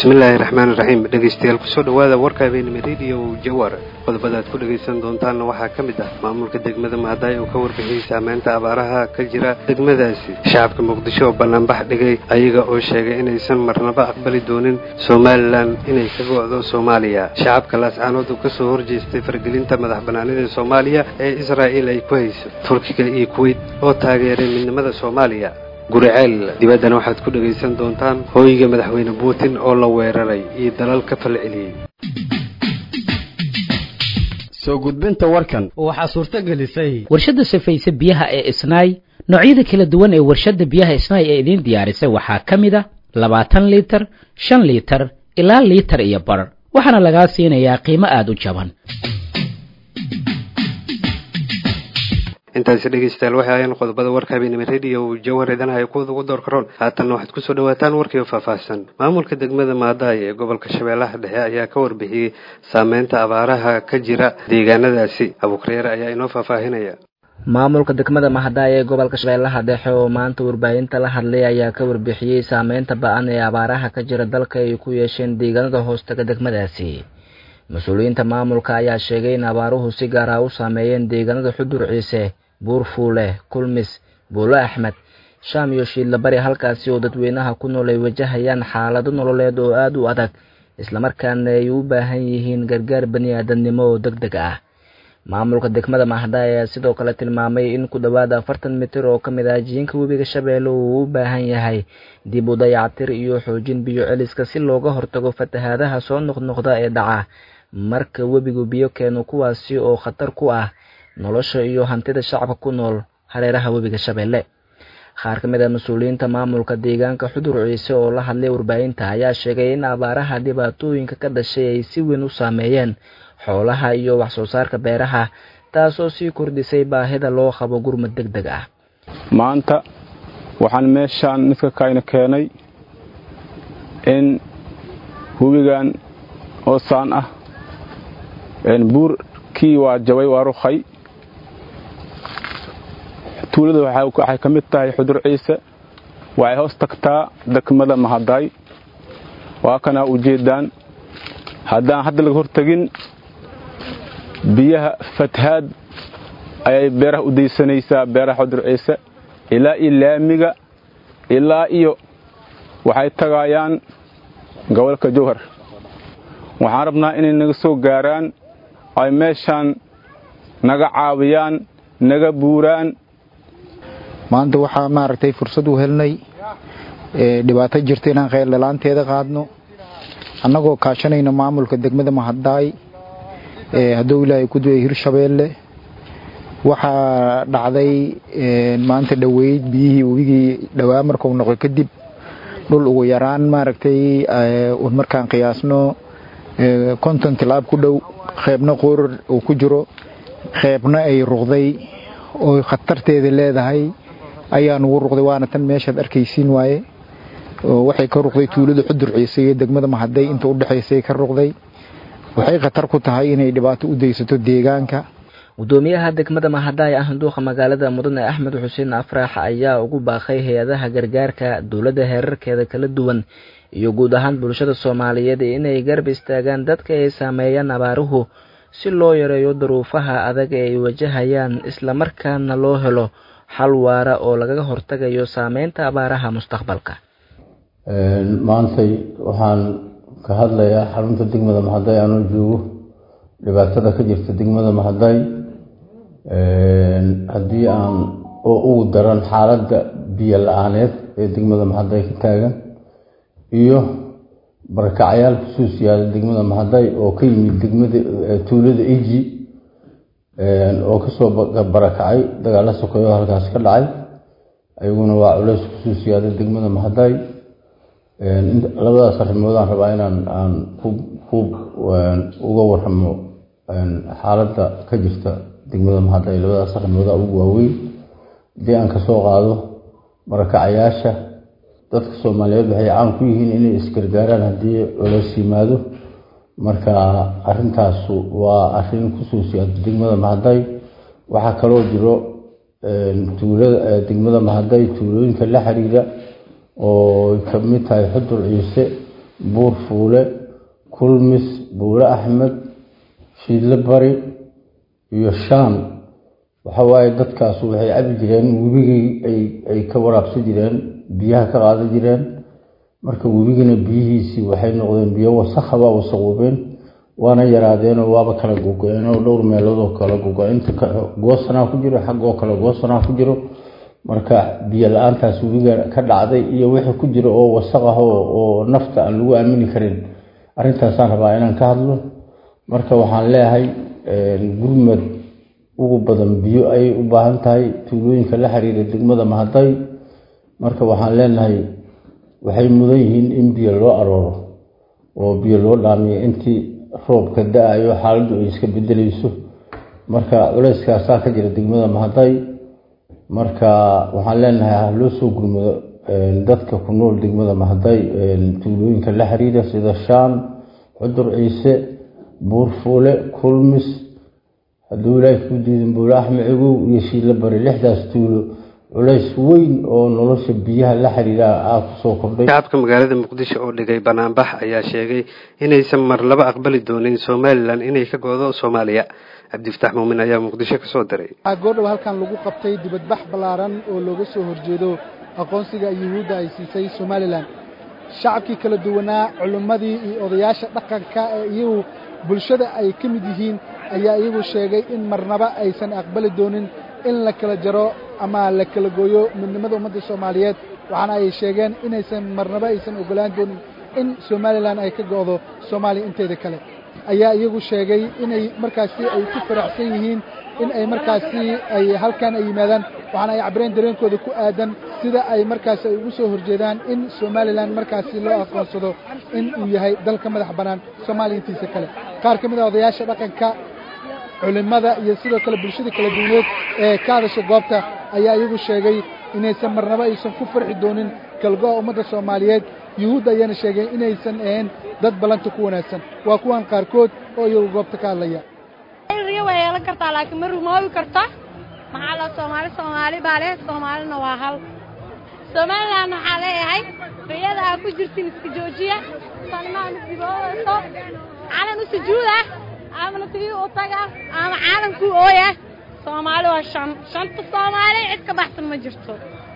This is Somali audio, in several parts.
bismillaahi raxmaani raxiim dhegeystayaal kusoo dhowaada warka habeenimo rediyo jawar qodobada aad ku dhegaysan doontaanna waxaa ka mid ah maamulka degmada mahadaay uu ka warbixiyey saameynta abaaraha ka jira degmadaasi shacabka muqdisho oo banaanbax dhigay ayaga oo sheegay inaysan marnaba aqbali doonin somalilan inay ka go'do soomaaliya shacabka laascaanood uu kasoo horjeestay fargelinta madax banaanida soomaaliya ee israa'iil ay ku hayso turkiga iyo kuweyt oo taageeray midnimada soomaaliya guriceel dibaddana waxaad ku dhegaysan doontaan hooyiga madaxweyne putin oo la weeraray iyo dalal ka falceliyey soo gudbinta warkan waxaa suurto gelisay warshadda safayse biyaha ee isnaay noocyada kala duwan ee warshadda biyaha isnaay ee idiin diyaarisay waxaa ka mid a labaatan liitar shan liitar ilaa liitar iyo bar waxaana lagaa siinayaa qiimo aada u jaban intaasi dhegeystayaal waxay ahayeen qodobada warka habeenimo rediyo jawhar idanahay kuwada ugu door karoon haatanna waxaad kusoo dhawaataan warkiio faahfaahsan maamulka degmada maadaay ee gobolka shabeellaha dhexe ayaa ka warbixiyey saameynta abaaraha ka jira deegaanadaasi abuukreere ayaa inoo faahfaahinaya maamulka degmada mahadaay ee gobolka shabeellaha dhexe oo maanta warbaahinta la hadlay ayaa ka warbixiyey saameynta ba-an ee abaaraha ka jira dalka ay ku yeesheen deegaanada hoostaga degmadaasi mas-uuliyiinta maamulka ayaa sheegay in abaaruhu si gaar ah u saameeyeen deegaanada xudur ciise buurfuule kulmis buulo axmed shaam iyo shiidlabari halkaasi oo dadweynaha ku nool ay wajahayaan xaalado nololeed oo aada u adag islamarkaana ay u baahan yihiin gargaar bani aadamnimo oo deg deg ah maamulka degmada mahadaay ayaa sidoo kale tilmaamay in ku dhowaad afartan mitir oo ka mid ah jiinka webiga shabeelle uu u baahan yahay dib u dayactir iyo xoojin biyo celiska si looga hortago fatahaadaha soo noqnoqda ee dhaca marka webigu biyo keeno kuwaasi oo khatar ku ah nolosha iyo hantida shacabka ku nool hareeraha webiga shabeelle qaar ka mid a mas-uuliyiinta maamulka deegaanka xudur ciise oo la hadlay warbaahinta ayaa sheegay in abaaraha dhibaatooyinka ka dhashay ay si weyn u saameeyeen xoolaha iyo wax soo saarka beeraha taasoo sii kordhisay baahida loo qabo gurmad deg deg ah maanta waxaan meeshaan midka kayna keenay in webigan oo saan ah buurkii waa jabay waa rukhay tuulada waxay ka mid tahay xudur ciise waxay hoos tagtaa degmada mahadaay waa kana ujeedaan haddaan hadda laga hortagin biyaha fathaad ayay beeraha u daysanaysaa beeraha xudur ciise ilaa iyo laamiga ilaa iyo waxay tagaayaan gobolka jowhar waxaan rabnaa inay naga soo gaaraan ay meeshaan naga caawiyaan naga buuraan maanta waxaa maaragtay fursad u helnay dhibaato jirta inaan kheyr dhalaanteeda qaadno annagoo kaashanayno maamulka degmada mahadaay hadduu ilaahay ku duway hirshabeelle waxaa dhacday maanta dhoweyd biyihii webigii dhowaa markuu noqo kadib dhul ugu yaraan maaragtay markaan qiyaasno konton tilaab ku dhow qeybna qorar uu ku jiro qeybna ay ruqday oo khatarteeda leedahay ayaa nugu ruqday waana tan meeshaad arkaysiin waaye waxay ka ruqday tuulada xudur ciise iyo degmada mahaday inta u dhexaysay ka ruqday waxay khatar ku tahay inay dhibaato u daysato deegaanka gudoomiyaha degmada mahadaay ah duuqa magaalada mudane axmed xuseen afraax ayaa ugu baaqay hay-adaha gargaarka dowladda heerarkeeda kala duwan iyo guud ahaan bulshada soomaaliyeed inay garab istaagaan dadka ay saameeyaan abaaruhu si loo yareeyo duruufaha adag ee ay wajahayaan islamarkaana loo helo xal waara oo lagaga hortagayo saameynta abaaraha mustaqbalka maantay waxaan ka hadlayaa xarunta degmada mahaday aanoo joogo dhibaatada ka jirta degmada mahaday haddii aan oo ugu daran xaaladda biyo la-aaneed ee degmada mahaday ka taagan iyo barakacyaal kusuus yaala degmada mahaday oo ka yimid degmada tuulada iji oo kasoo barakacay dagaalo sokeeyo halkaas ka dhacay ayaguna waa culeys kusuus yaala degmada mahaday labadaas arrimoodaan rabaa inaan aan uga waramo xaaladda ka jirta degmada mahaday labadaas arrimooda ugu waaweyn haddii aan kasoo qaado barakacayaasha dadka soomaaliyeed waxay caan ku yihiin inay isgargaaraan haddii culeys yimaado marka arintaasu waa arin kusoo siyaada degmada mahaday waxaa kaloo jiro tuulada degmada mahaday tuulooyinka la xiriira oo kamid tahay xudur ciise buur fuule kulmis buule axmed shiidle bari iyo shaan waxa waaye dadkaasu waxay cabi jireen webigii ay ka waraabsan jireen biyaha ka qaadan jireen marka webigina biyihiisii waxay noqdeen biyo wasakha waa wasaqoobeen waana yaraadeenoo waaba kala gogo-een oo dhowr meeloodoo kala gogo inta goosanaa ku jiro xaggoo kale goosanaa ku jiro marka biyo la-aantaas webiga ka dhacday iyo wixii ku jiro oo wasaq ah oo nafta aan lagu aamini karin arrintaasaan rabaa inaan ka hadlo marka waxaan leeyahay gurmad ugu badan biyo ayay u baahan tahay tuulooyinka la xiriira degmada mahaday marka waxaan leenahay waxay mudan yihiin in biyo loo arooro oo biyo loo dhaamiyo intii roobka da-ayo xaaladdu ay iska bedelayso marka culeyskaasaa ka jira degmada mahaday marka waxaan leenahay ha loo soo gurmado dadka ku nool degmada mahaday tuulooyinka la xiriira sida shaan cudur ciise buurfuule kulmis hadduu ilaahay kuu diidin buule axmed cigow iyo shiilo bari lixdaas tuulo culays weyn oo nolosha biyaha la xiriira aa kusoo kordhay shacabka magaalada muqdisho oo dhigay banaanbax ayaa sheegay inaysan mar laba aqbali doonin somalilan inay ka goodo soomaaliya cabdifataax muumin ayaa muqdisho ka soo diray waxaa goordhow halkan lagu qabtay dibadbax ballaaran oo looga soo horjeedo aqoonsiga yuhuudda ay siisay somalilan shacabkii kala duwanaa culimmadii iyo odayaasha dhaqanka ee iyagu bulshada ay ka mid yihiin ayaa iyagu sheegay in marnaba aysan aqbali doonin in la kala jaro ama la kala gooyo midnimada ummadda soomaaliyeed waxaana ay sheegeen inaysan marnaba aysan ogolaan doonin in somalilan ay ka go'do soomaaliya inteeda kale ayaa iyagu sheegay inay markaasi ay ku faraxsan yihiin in ay markaasi ay halkan ay yimaadaan waxaana ay cabireen dareenkooda ku aadan sida ay markaasi ay ugu soo horjeedaan in somalilan markaasi loo aqoonsado in uu yahay dalka madax bannaan soomaaliya intiisa kale qaar ka mid a odayaasha dhaqanka culimmada iyo sidoo kale bulshada kala duwaneed ee ka hadasha goobta ayaa iyagu sheegay inaysan marnaba aysan ku farxi doonin kalgo'a ummadda soomaaliyeed yuhuudda ayaana sheegay inaysan ahayn dad ballanta ku wanaagsan waa kuwan qaarkood oo iyagu goobta ka hadlaya riyo way yeelan kartaa laakiin ma rumoobi karta maxaa la soomaali soomaali baa leh soomaalina waa hal somalilan waxaa leeyahay riyada aa ku jirtin iska joojiya salimaan isdiboodayso calan u sujuuda amana tii u taga ama caalankuu ooya soomaali waa shan shanta soomaali cid ka baxsan ma jirto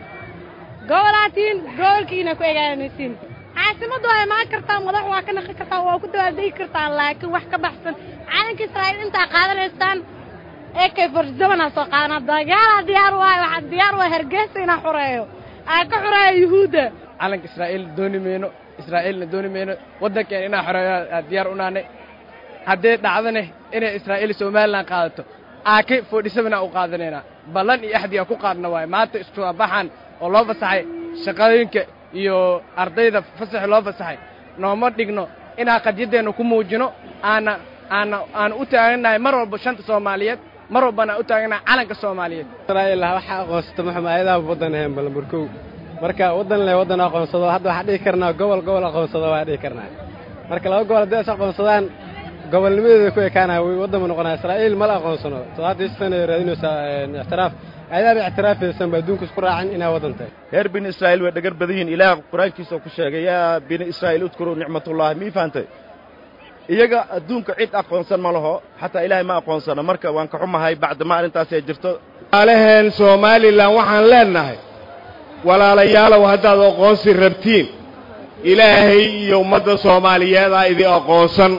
gobolaatiin gobolkiina ku egaanaysiin caasimaddu waa imaan kartaa madax waa ka naqi kartaa waa ku dawaaldegi kartaa laakiin wax ka baxsan calanka israa'iil intaa qaadanaysaan ee kay farzamanaa soo qaadanaa dagaalaa diyaar waayo waxaa diyaar waa hargeysa inaa xureeyo aa ka xureeyo yuhuudda calanka israa'iil dooni mayno israa'iilna dooni mayno waddankeena inaa xoreeyo aa diyaar u naanay haddee dhacdane inay israa'iil somalilan qaadato aake foodhisabana u qaadanaynaa ballan iyo axdiga ku qaadna waayo maanta iskuabaxan oo loo fasaxay shaqooyinka iyo ardayda fasaxi loo fasaxay nooma dhigno inaan qadyaddeenna ku muujino aana aana aana u taagannahay mar walba shanta soomaaliyeed mar walbana u taagannahay calanka soomaaliyeed israa'iil waxa aqoonsata maxum ayadaha waddan ahayn balambarkow marka waddan leh waddan aqoonsado hadda waxaa dhihi karnaa gobol gobol aqoonsado waa dhihi karnaa marka laba gobol haddii is aqoonsadaan gobolnimadeeda ku ekaanaya way waddan ma noqonaya israa'iil mala aqoonsano toddobaatan sana raadinaysaa ictiraaf ayadaaba ictiraafaysan ba adduunka isku raacin inaa waddan tahay reer bini israa'iil way dhagar badan yihiin ilaah qur-aankiisa ku sheegay yaa bini israa'iil udkuruu nicmatullaahi mii fahantay iyaga adduunka cid aqoonsan ma laho xataa ilaahay ma aqoonsano marka waan ka xumahay bacdama arrintaas ay jirto walaalaheen somalilan waxaan leennahay walaalayaalow haddaad aqoonsi rabtiin ilaahay iyo ummadda soomaaliyeedaa idin aqoonsan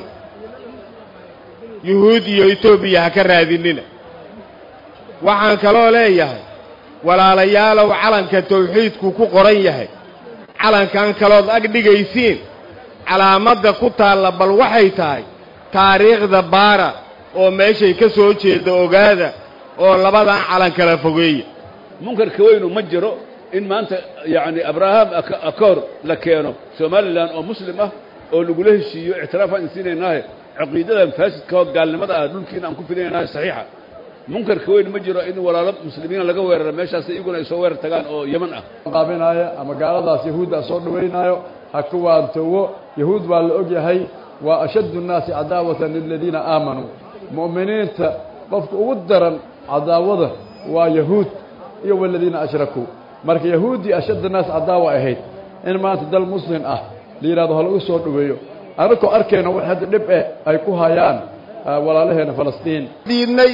yuhuud iyo etoobiya ha ka raadinina waxaan kaloo leeyahay walaalayaalow calanka tawxiidku ku qoran yahay calankan kalood ag dhigaysiin calaamadda ku taalla bal waxay tahay taariikhda baara oo meeshay ka soo jeedda ogaada oo labadan calan kala fogeeya munkarka weynu ma jiro in maanta yacni abraham akoor la keeno somalilan oo muslim ah oo lagula heshiiyo ictiraafaan insiinaynaahe caqiidadan faasidka oo gaalnimada ah dhulkiina aan ku fidinaynahay saxiixa munkarka weyn ma jiro in walaalo muslimiina laga weeraro meeshaas iyaguna ay soo weerar tagaan oo yeman ah qaabinaayo ama gaaladaas yahuuddaa soo dhawaynaayo ha ku waantowo yahuud baa la og yahay waa ashaddu nnaasi cadaawatan liladiina aamanuu mu'miniinta qofka ugu daran cadaawada waa yahuud iyo waladiina ashrakuu marka yahuuddii ashadda naas cadaawa ahayd in maanta dal muslim ah la yidhahdo ha lagu soo dhoweeyo annagoo arkayna wax hadda dhib eh ay ku hayaan walaalaheena falastiin diidnay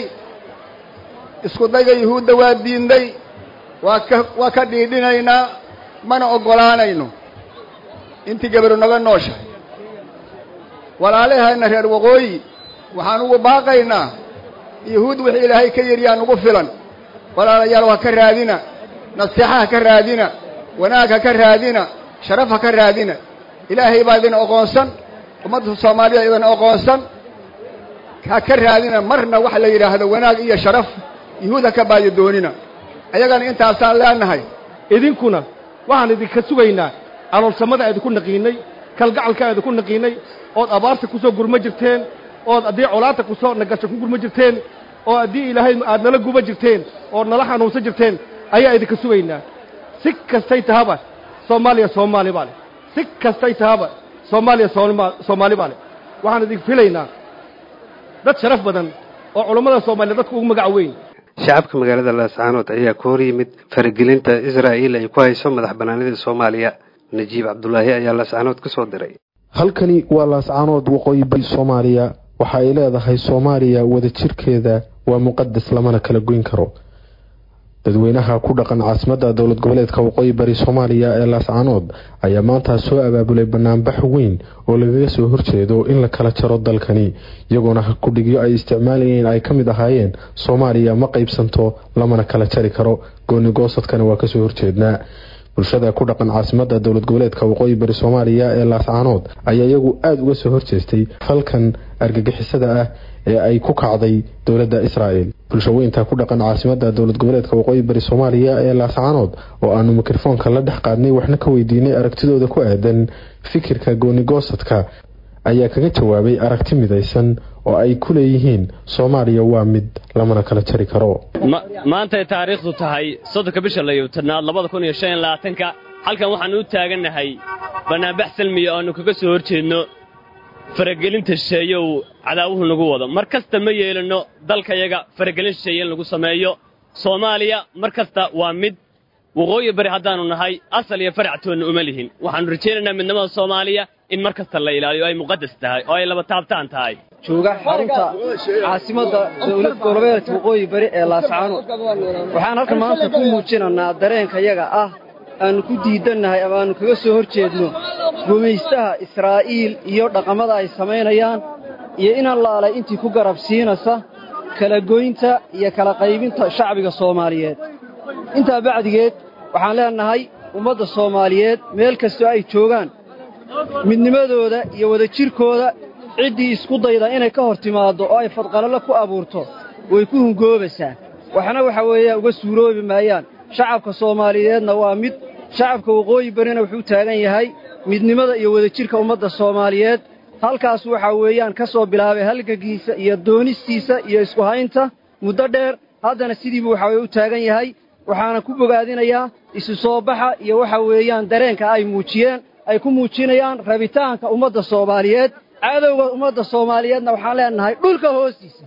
isku dayga yuhuudda waa diidnay waa ka waa ka dhiidhinaynaa mana oggolaanayno intii gabaru naga nooshahay walaalaheenna reer waqooyi waxaan ugu baaqaynaa yuhuud wixii ilaahay ka yidhi yaa nugu filan walaalayaal ha ka raadina nasiixa ha ka raadina wanaag ha ka raadina sharaf ha ka raadina ilaahay baa idin oqoonsan ummadda soomaaliya idin oqoonsan ha ka raadina marna wax la yidhaahdo wanaag iyo sharaf yuhuud ha ka baayo doonina ayagana intaasaan leenahay idinkuna waxaan idinka sugaynaa caloolsamada idinku naqiinay kalgacalka idinku naqiinay ood abaarta ku soo gurma jirteen ood haddii colaadta ku soo nagasho ku gurma jirteen oo haddii ilaahay aad nala guba jirteen ood nala xanuunsan jirteen ayaa idinka sugaynaa si kastay tahaba soomaaliya soomaali baa leh si kastay tahaba soomaaliya soomaali baa leh waxaan idin filaynaa dad sharaf badan oo culammada soomaaliya dadka ugu magac weyn shacabka magaalada laascaanood ayaa ka hor yimid faragelinta israa'iil ay ku hayso madax bannaanida soomaaliya najiib cabdulaahi ayaa laascaanood ka soo diray halkani waa laascaanood waqooyi bari soomaaliya waxa ay leedahay soomaaliya wadajirkeeda waa muqadas lamana kala goyn karo dadweynaha ku dhaqan caasimadda dowlad goboleedka waqooyi bari soomaaliya ee laascaanood ayaa maanta soo abaabulay banaanbax weyn oo lagaga soo horjeedo in la kala jaro dalkani iyagoona kudhigyo ay isticmaalayeen ay ka mid ahaayeen soomaaliya ma qaybsanto lamana kala jari karo gooni goosadkana waa kasoo horjeednaa bulshada ku dhaqan caasimadda dowlad goboleedka waqooyi bari soomaaliya ee laascaanood ayaa iyagu aada uga soo horjeestay falkan argagixisada ah ee ay ku kacday dowladda israa'el bulshaweynta ku dhaqan caasimadda dowlad goboleedka waqooyi bari soomaaliya ee laascaanood oo aanu mikrofoonka la dhex qaadnay waxna ka weydiinay aragtidooda ku aadan fikirka goonigoosadka ayaa kaga jawaabay aragti midaysan oo ay ku leeyihiin soomaaliya waa mid lamana kala jari karo maantay taariikhdu tahay soddonka bisha layowtanaad labada kun iyo shan iyo labaatanka halkan waxaannu u taagannahay bannaanbax salmiya oo aannu kaga soo hor jeedno faragelinta shisheeye uu cadaawuhu nagu wado mar kasta ma yeelanno dalkayaga faragelin shisheeye in lagu sameeyo soomaaliya mar kasta waa mid waqooyi bari haddaannu nahay asal iyo faractoonna uma lihin waxaannu rajaynaynaa midnimada soomaaliya in mar kasta la ilaaliyo ay muqadas tahay oo ay laba taabtaan tahay jooga xarunta caasimadda dowlad goboleedka waqooyi bari ee laascaanood waxaan halkan maanta ku muujinaynaa dareenkayaga ah aannu ku diidannahay ama aannu kaga soo hor jeedno gumaystaha israa'iil iyo dhaqamada ay samaynayaan iyo in allaalay intii ku garab siinaysa kala goynta iyo kala qaybinta shacbiga soomaaliyeed intaa bacdigeed waxaan leennahay ummadda soomaaliyeed meel kastoo ay joogaan midnimadooda iyo wadajirkooda ciddii isku dayda inay ka hor timaaddo oo ay fadqalalo ku abuurto way ku hungoobaysaa waxna waxa weeyaan uga suuroobi maayaan shacabka soomaaliyeedna waa mid shacabka waqooyi barina wuxuu taagan yahay midnimada iyo wadajirka ummadda soomaaliyeed halkaas waxaa weeyaan ka soo bilaabay halgankiisa iyo doonistiisa iyo isku haynta muddo dheer haddana sidiibuu waxa weye u taagan yahay waxaana ku bogaadinayaa isu soo baxa iyo waxa weeyaan dareenka ay muujiyeen ay ku muujinayaan rabitaanka ummadda soomaaliyeed cadowga ummadda soomaaliyeedna waxaan leenahay dhulka hoostiisa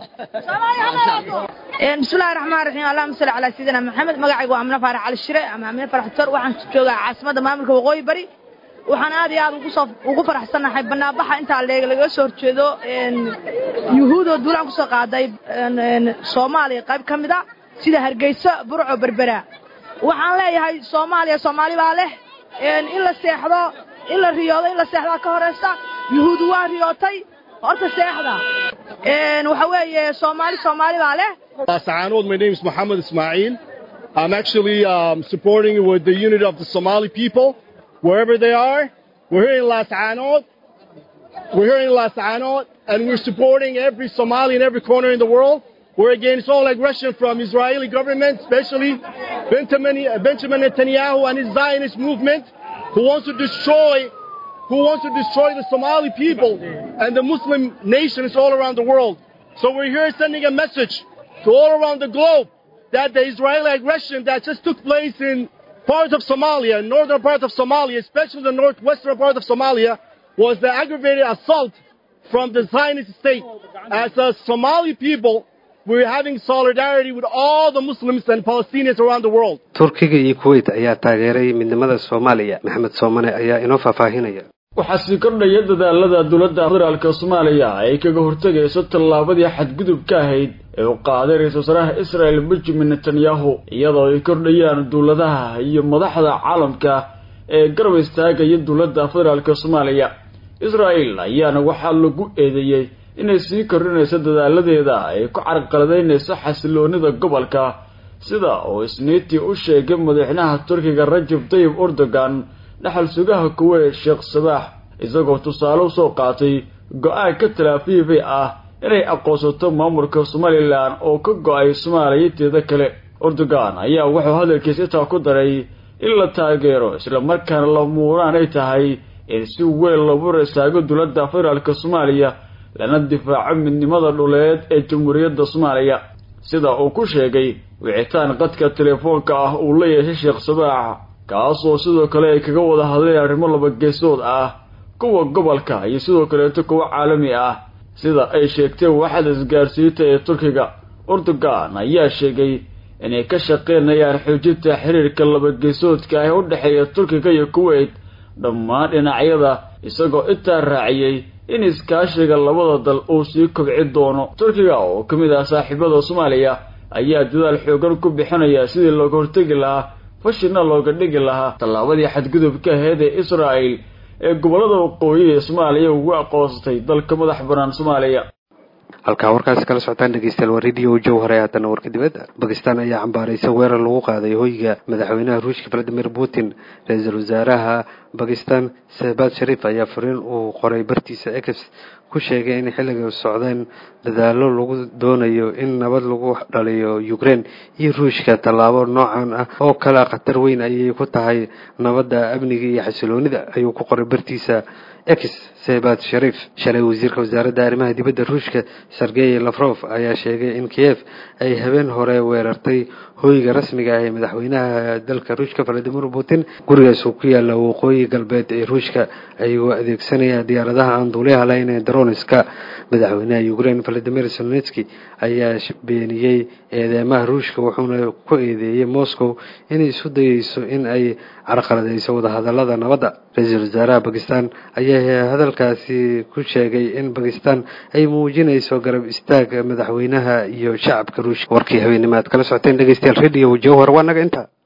bismillahi raxmaan raxiim allahuma salli calaa sayidina maxamed magacaygu waa amine faarax cali shire ama amine farax tor waxaan joogaa caasimadda maamulka waqooyi bari waxaan aad iyo aad ugusoo ugu faraxsannahay banaanbaxa intaa leeg lagaga soo horjeedo yuhuudoo duulaan kusoo qaaday soomaaliya qayb ka mid a sida hargeysa burco berbera waxaan leeyahay soomaaliya soomaali baa leh in la seexdo in la riyoodo in la seexdaa ka horaysta yuhuud waa riyootay horta seexda waxa weeye soomaali soomaali baa leh Saanood, my name is Muhammad Ismail. I'm actually um, supporting with the unity of the Somali people, wherever they are. We're here in Las Anod. We're here in Las Anod, and we're supporting every Somali in every corner in the world. We're against all aggression from Israeli government, especially Benjamin, Benjamin Netanyahu and his Zionist movement, who wants to destroy who wants to destroy the Somali people and the Muslim nations all around the world. So we're here sending a message to all around the globe that the Israeli aggression that just took place in parts of Somalia, northern part of Somalia, especially the northwestern part of Somalia, was the aggravated assault from the Zionist state. As a Somali people, we're having solidarity with all the Muslims and Palestinians around the world. turkiga iyo kuwait ayaa taageeray midnimada soomaaliya maxamed soomane ayaa inoo faahfaahinaya waxaa sii kordhaya dadaalada dowladda federaalk soomaaliya ay kaga hortegayso tallaabadii xadgudubka ahayd ee u qaaday ra-iisul wasaaraha israel benjamin netanyahu iyadoo ay kordhayaan dowladaha iyo madaxda caalamka ee garab istaagaya dowladda federaalk soomaaliya israel ayaana waxaa lagu eedeeyey inay sii kordhinayso dadaaladeeda ay ku carqaladaynayso xasiloonida gobolka sida uu isniintii u sheegay madaxweynaha turkiga rajab tayib erdogan dhaxal sugaha kuweyt sheekh sabaax isagoo tusaale usoo qaatay go-aanka talaafiifi ah inay aqoonsato maamulka somalilan oo ka go-ay soomaaliyateeda kale erdogan ayaa wuxuu hadalkiisa intaa ku daray in la taageero islamarkaana la muuraan ay tahay in si weyn loogu rastaago dowladda federaalk soomaaliya lana difaaco midnimada dhuleed ee jamhuuriyadda soomaaliya sida uu ku sheegay wicitaan qadka telefoonka ah uu la yeeshay sheekh sabaax kaasoo sidoo kale ay kaga wada hadleen arrimo laba geesood ah kuwa gobolka iyo sidoo kaleeto kuwa caalami ah sida ay sheegteen waaxda isgaarsiinta ee turkiga erdogan ayaa sheegay inay ka shaqeynayaan xoojinta xiriirka labageesoodka ah ee u dhexeeya turkiga iyo kuweyt dhammaan dhinacyada isagoo intaa raaciyey in iskaashiga labada dal uu sii kobci doono turkiga oo ka mid ah saaxiibada soomaaliya ayaa dadaal xoogan ku bixinaya sidii looga hortegi lahaa fashina looga dhigi lahaa tallaabadii xadgudubka aheyd ee israa'el ee gobollada waqooyi ee soomaaliya ugu aqoonsatay dalka madax bannaan soomaaliya halkaa warkaasi kala socotaan dhegeystayaal waa radio jowhar ee haddana warka dibadda bakistan ayaa cambaaraysa weerar lagu qaaday hoyga madaxweynaha ruushka valadimir putin ra-iisul wasaaraha bakistan sehbad sharif ayaa fariin uu qoray bartiisa ex ku sheegay in xilliga socdeen dadaallo lagu doonayo in nabad lagu dhaliyo ukraine iyo ruushka tallaabo noocan ah oo kale khatar weyn ayay ku tahay nabadda amniga iyo xasiloonida ayuu ku qoray bartiisa ex sebad sharif shalay wasiirka wasaaradda arrimaha dibadda ruushka sergey lafrof ayaa sheegay in kiev ay habeen hore weerartay hoyga rasmiga ah ee madaxweynaha dalka ruushka valadimir putin gurigaas uu ku yaalla waqooyi galbeed ee ruushka ayagoo adeegsanaya diyaaradaha aan duuliyaha lahayn ee daroniska madaxweynaha ukraine valadimir zelonski ayaa beeniyey eedeymaha ruushka wuxuuna ku eedeeyey moscow inay isu dayeyso in ay carqaladeyso wadahadalada nabadda ra-iisul wasaaraha bakistan ayaa hadalkaasi ku sheegay in bakistan ay muujinayso garab istaag madaxweynaha iyo shacabka ruushka warkii habeenimaad kala socoteen dhegeystayaal radio jowhar waa naga intaa